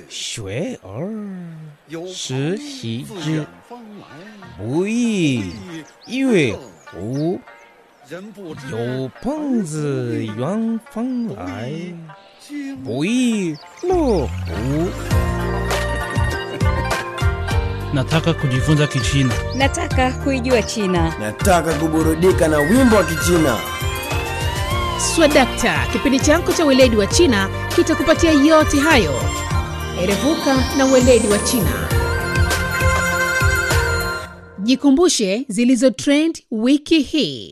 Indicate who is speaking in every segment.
Speaker 1: 学而
Speaker 2: 有
Speaker 1: 时
Speaker 2: 朋
Speaker 1: 习
Speaker 2: 自
Speaker 1: 之
Speaker 2: 远方来，
Speaker 1: 不亦乐乎？
Speaker 2: 人不知
Speaker 1: 有朋自远方来，
Speaker 2: 经
Speaker 1: 不亦乐乎？
Speaker 3: Nataka kujifunza Kichina.
Speaker 4: Nataka kuijua China.
Speaker 5: Nataka kuburudika na wimbo wa Kichina.
Speaker 6: Swadakta, kipindi chako cha weledi wa China kitakupatia yote hayo. Erevuka na weledi wa China. Jikumbushe zilizo trend wiki hii.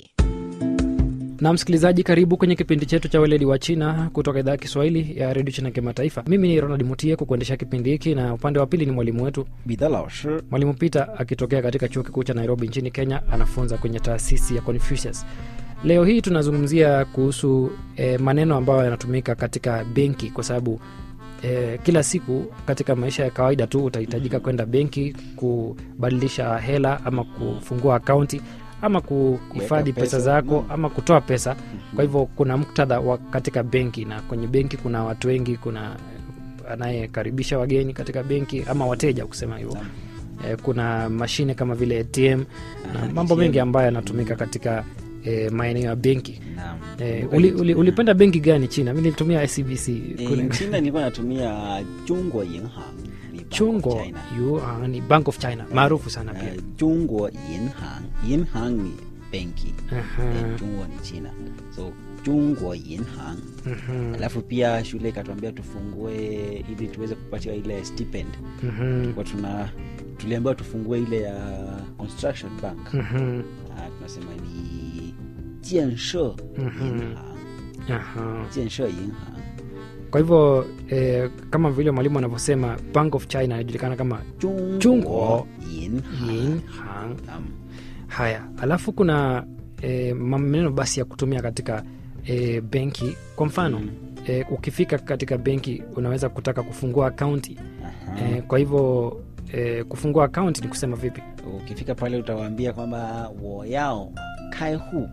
Speaker 7: na msikilizaji karibu kwenye kipindi chetu cha weledi wa china kutoka idhaa ya kiswahili ya redio china kimataifa mimi ni ronald mutie kukuendesha kipindi hiki na upande wa pili ni mwalimu wetu
Speaker 8: 彼得老师
Speaker 7: mwalimu peter akitokea katika chuo kikuu cha nairobi nchini kenya anafunza kwenye taasisi ya confucius leo hii tunazungumzia kuhusu eh, maneno ambayo yanatumika katika benki kwa sababu eh, kila siku katika maisha ya kawaida tu utahitajika kwenda benki kubadilisha hela ama kufungua akaunti ama kuhifadhi
Speaker 8: Kuweka
Speaker 7: pesa
Speaker 8: pesa,
Speaker 7: zako
Speaker 8: naam.
Speaker 7: ama kutoa pesa kwa hivyo kuna muktadha wa katika benki na kwenye benki kuna watu wengi kuna anayekaribisha wageni katika benki ama wateja kusema hivyo eh, kuna mashine kama vile atm na
Speaker 8: Ah,
Speaker 7: mambo
Speaker 8: ATM.
Speaker 7: mengi ambayo yanatumika katika eh, maeneo ya benki
Speaker 8: naam
Speaker 7: eh, uli, uli, ulipenda benki gani china mi nilitumia scbc
Speaker 8: Eh,
Speaker 7: kule
Speaker 8: China nilikuwa natumia Jungwa Yinhang ni Bank of
Speaker 7: chungo
Speaker 8: China.
Speaker 7: yuan ni bank of china maarufu sana pia
Speaker 8: Eh, Jungwa Yinhang Yinhang ni benki
Speaker 7: Aha,
Speaker 8: eh, Jungwa ni China so Jungwa Yinhang
Speaker 7: mhm,
Speaker 8: alafu pia shule ikatuambia tufungue ili tuweze kupatiwa ile stipend
Speaker 7: mhm,
Speaker 8: Tulikuwa tuna tuliambiwa tufungue ile ya construction bank
Speaker 7: mhm,
Speaker 8: Ah, tunasema ni jienshe
Speaker 7: Mhm.
Speaker 8: Yinhang
Speaker 7: aha.
Speaker 8: jienshe Yinhang
Speaker 7: kwa hivyo eh, kama vile mwalimu anavyosema bank of china inajulikana kama
Speaker 8: Jungwa
Speaker 7: Jungwa
Speaker 8: Yinhang
Speaker 7: yinhang
Speaker 8: Naam.
Speaker 7: haya alafu kuna e, maneno basi ya kutumia katika e, benki kwa mfano
Speaker 8: Mm.
Speaker 7: e, ukifika katika benki unaweza kutaka kufungua akaunti
Speaker 8: Aha.
Speaker 7: e, kwa hivyo e, kufungua akaunti ni kusema vipi
Speaker 8: ukifika pale utawaambia kwamba woyao kai hu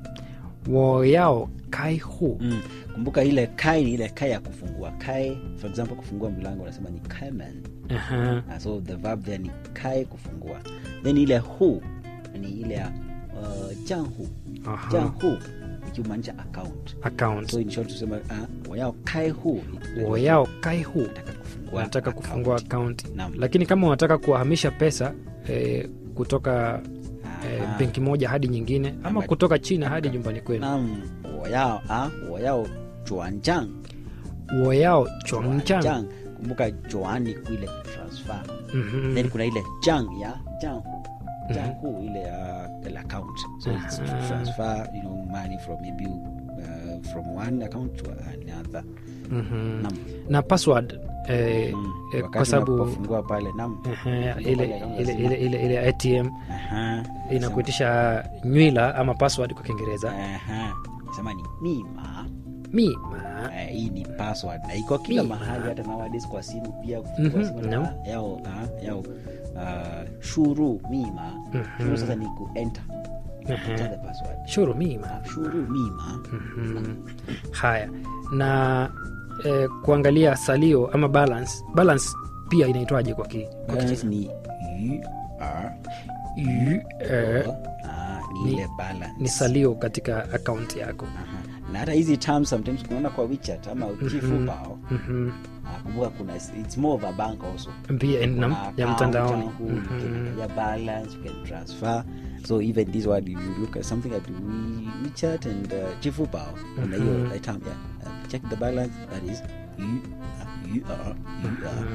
Speaker 7: woyao kai hu
Speaker 8: mm. kumbuka ile kai ni ile kai ya kufungua kai for example kufungua mlango unasema ni kaiman
Speaker 7: Aha,
Speaker 8: uh, so the verb there ni kai kufungua then ile hu ni ile ya uh, janhu
Speaker 7: aha,
Speaker 8: janhu ikimaanisha account
Speaker 7: account
Speaker 8: so in short tusema uh, woyao kai hu
Speaker 7: woyao kai hu
Speaker 8: nataka kufungua
Speaker 7: unataka kufungua
Speaker 8: account.
Speaker 7: akaunti
Speaker 8: Naam.
Speaker 7: lakini kama unataka kuhamisha pesa e, kutoka e,
Speaker 8: Aha.
Speaker 7: benki moja hadi nyingine ama
Speaker 8: Ama-
Speaker 7: kutoka china hadi nyumbani kwenu
Speaker 8: Naam, woyao ah, woyao juanjang
Speaker 7: woyao chongchang
Speaker 8: Juanjang. kumbuka juan ni kuile transfer
Speaker 7: Mhm.
Speaker 8: then kuna ile jang ya janghu janghu ile ya ile account so it's to
Speaker 7: Aha.
Speaker 8: transfer you know money from maybe uh, from one account to another
Speaker 7: Mhm.
Speaker 8: Naam.
Speaker 7: na password eh,
Speaker 8: Mm.
Speaker 7: eh,
Speaker 8: Wakati
Speaker 7: kwa sababu
Speaker 8: unapofungua pale nam
Speaker 7: ehe,
Speaker 8: Ndio
Speaker 7: ile,
Speaker 8: pale kama
Speaker 7: ile,
Speaker 8: lazima.
Speaker 7: ile, ile, ile atm
Speaker 8: Aha.
Speaker 7: inakuitisha nywila ama password kwa kiingereza
Speaker 8: Aha. sema ni mima
Speaker 7: mima
Speaker 8: Eh, hii ni password na iko kila
Speaker 7: Mima.
Speaker 8: mahali hata nowadays kwa simu pia kufungua
Speaker 7: Mhm,
Speaker 8: simu
Speaker 7: naam.
Speaker 8: na- yao ah, yao uh, shuru mima shuru sasa ni kuenter
Speaker 7: Ehe.
Speaker 8: enter the password
Speaker 7: shuru mima
Speaker 8: Ah, shuru mima
Speaker 7: Mhm. haya na eh, kuangalia salio ama balance balance pia inaitwaje kwa ki, kwa
Speaker 8: balance
Speaker 7: Kichina?
Speaker 8: ni yu er
Speaker 7: Yu, eh,
Speaker 8: ah, ni
Speaker 7: Ni-
Speaker 8: ile balance
Speaker 7: ni salio katika akaunti yako
Speaker 8: Aha. na hata hizi terms sometimes kunaona kwa wechat ama jifubao
Speaker 7: Mhm.
Speaker 8: Ah, kumbuka kuna it's more of a bank also
Speaker 7: pia eh, nam-
Speaker 8: Kuna
Speaker 7: ya
Speaker 8: account
Speaker 7: mtandaoni
Speaker 8: yangu, you
Speaker 7: Mhm.
Speaker 8: can- ya balance you can transfer so even this word you look at something at we, WeChat and uh, jifubao kuna hiyo
Speaker 7: Mhm.
Speaker 8: uh, term yeah uh, check the balance that is you uh, you are you are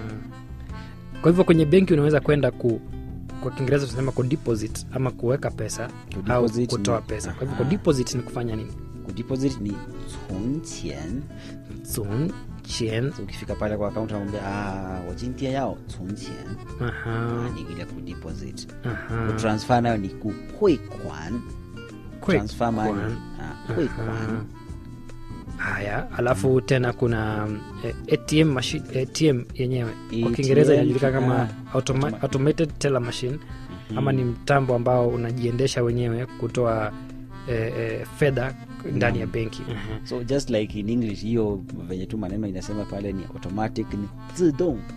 Speaker 7: kwa hivyo kwenye benki unaweza kwenda ku kwa kiingereza tunasema kudeposit ama kuweka pesa au
Speaker 8: Kudeposit
Speaker 7: kutoa
Speaker 8: ni-
Speaker 7: pesa kwa hivyo
Speaker 8: Aha.
Speaker 7: kudeposit ni kufanya nini
Speaker 8: kudeposit ni 存钱
Speaker 7: Zun, chien,
Speaker 8: so ukifika pale kwa account unamwambia ah 我今天要存钱
Speaker 7: aha,
Speaker 8: ni ile kudeposit
Speaker 7: aha.
Speaker 8: kutransfer nayo ni ku 汇款
Speaker 7: Kwe-
Speaker 8: transfer money
Speaker 7: kwan.
Speaker 8: ah 汇款
Speaker 7: Aha. haya alafu tena kuna mm, eh, atm machine, atm yenyewe kwa
Speaker 8: ATM,
Speaker 7: kiingereza inajulikana kama
Speaker 8: ah,
Speaker 7: automa,
Speaker 8: automa-
Speaker 7: automated teller machine ama ni mtambo ambao unajiendesha wenyewe kutoa eh, eh, fedha ndani ya benki Mhm.
Speaker 8: so just like in english hiyo venye tu maneno inasema pale ni automatic ni 自动